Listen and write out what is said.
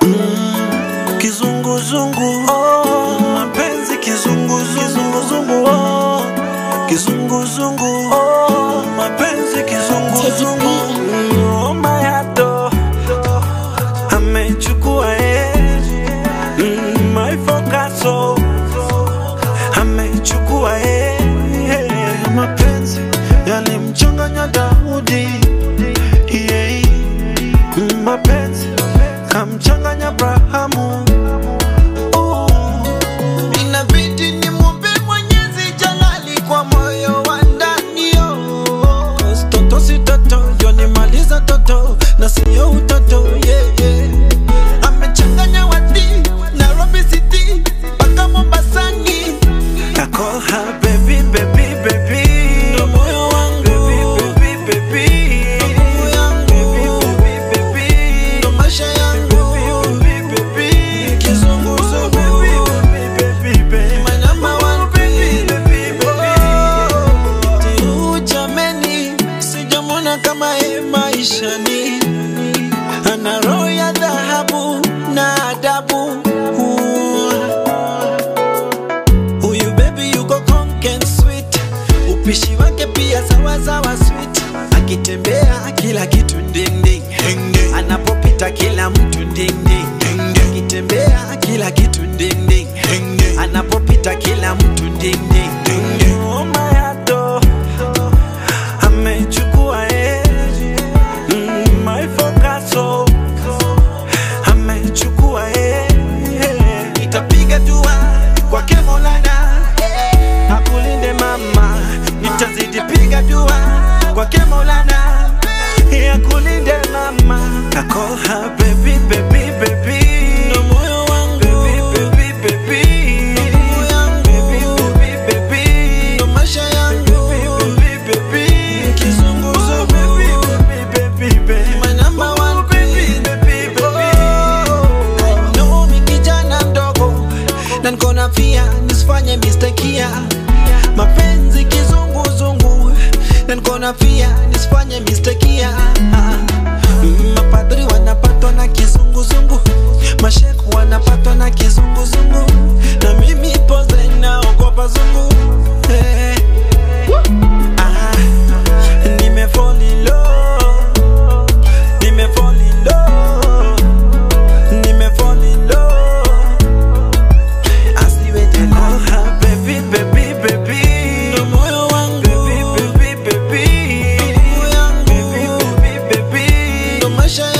mm, kizunguzungu oh, mapenzi kizunguzungu oh, kizunguzungu oh, mapenzi kizunguzungu mm, mayato amechukua eh, mm, my focaso amechukua eh, eh, mapenzi yalimchanganya Daudi yeah, mm, mapenzi kamchanganya Abrahamu oh. Inabidi nimwombe Mwenyezi Jalali kwa moyo wa ndani oh. Toto si toto, yonimaliza toto na siyo utoto yeah, yeah. Amechanganya wati Nairobi City mpaka Mombasani. I call her baby, baby, baby. Ndo moyo wangu. Baby, baby, baby. Roho yangu. Baby, baby, baby. Ndo maisha yangu. Baby, baby, baby. Kizunguzungu. Baby, baby, baby. My number one Baby, baby, baby. Tiu jameni, sijamwona kama ye maishani. Ana roho ya dhahabu na adabu. Huyu baby yuko conken sweet, upishi wake pia sawa sawa sweet. Akitembea kila kitu ding ding, anapopita kila mtu ding ding, akitembea kila kitu ding ding, anapopita kila mtu ding ding. Oh, mayato. Amechukua eh. Mm, my focaso. Amechukua eh. Nitapiga dua kwake Maulana eh, akulinde mama, nitazidi piga dua kwake Maulana ya kulinde mama I call her baby baby baby ndo moyo wangu baby baby baby Roho yangu. baby baby baby ndo maisha yangu baby baby Kizunguzungu. baby baby baby My number one baby baby baby No, mi kijana mdogo na niko na fia nisifanye mistakia mapenzi kizunguzungu na niko na fia nisifanye mistakia Mm, mapadri wanapatwa na kizunguzungu masheku wanapatwa na kizunguzungu na mimi poze naogopa zungu hey. ah, nimefall in love, nimefall in love, nimefall in love. Asiwete call love. her baby baby baby Ndo moyo wangu. baby baby baby Roho yangu. baby baby baby Ndo maisha